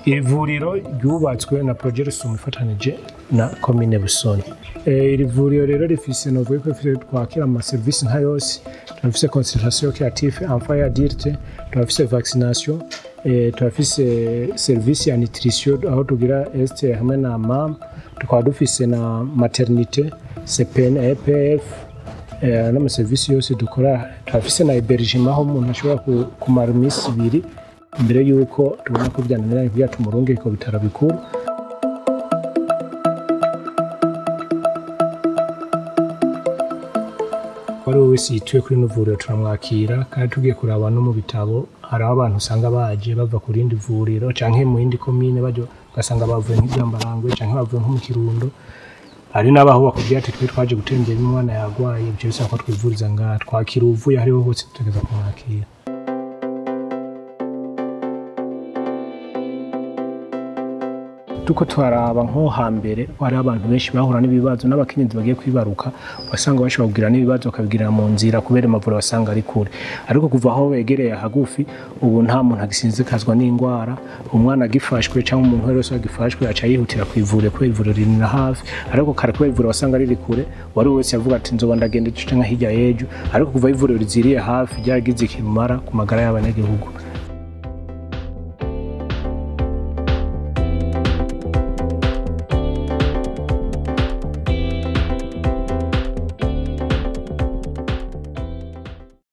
iri vuriro ryubatswe na Projet Rusumo ifatanije na komine Busoni Eh, iri vuriro rero rifise novuga ko rifise twakira ama service nka yose turafise consultation créative enfant et adulte turafise vaccination eh, turafise service ya nutrition aho tugira est hamwe na mam tukaba dufise na maternité CPN EPF eh, n'amaserivisi yose dukora turafise na hébergement aho umuntu ashobora ku- kumara iminsi ibiri imbere y'uko tubona ko byananiranye kugira tumurunge ku bitaro bikuru wari we wese yituye kuri ino vuriro turamwakira kandi tugiye kuraba no mu bitabo hari aho abantu usanga baje bava ku rindi vuriro canke mu yindi komine baje ugasanga bavuye nk'ibyambarangwe canke bavuye nko mu kirundo hari n'abaho bakubwira ati twe twaje gutembera umwana yarwaye ibyo bisaba ko twivuriza ngaha twakira uvuye ahariho hose tutegeza kumwakira tuko twaraba nko hambere hari abantu benshi bahura n'ibibazo n'abakenyezi bagiye kwibaruka wasanga bashobora kugira n'ibibazo bakabigirira mu nzira kubera amavuriro basanga ari kure ariko kuva aho begereye hagufi ubu nta muntu agisinzikazwa n'indwara umwana agifashwe cyangwa umuntu wese agifashwe aca yihutira ku ivuriro kubera ivuriro riri na hafi ariko kare kubera ivuriro wasanga riri kure wari wese yavuga ati nzoba ndagenda ico canke hirya y'ejo ariko kuva aho ivuriro riziriye hafi ryaragize ikimara ku magara y'abanyagihugu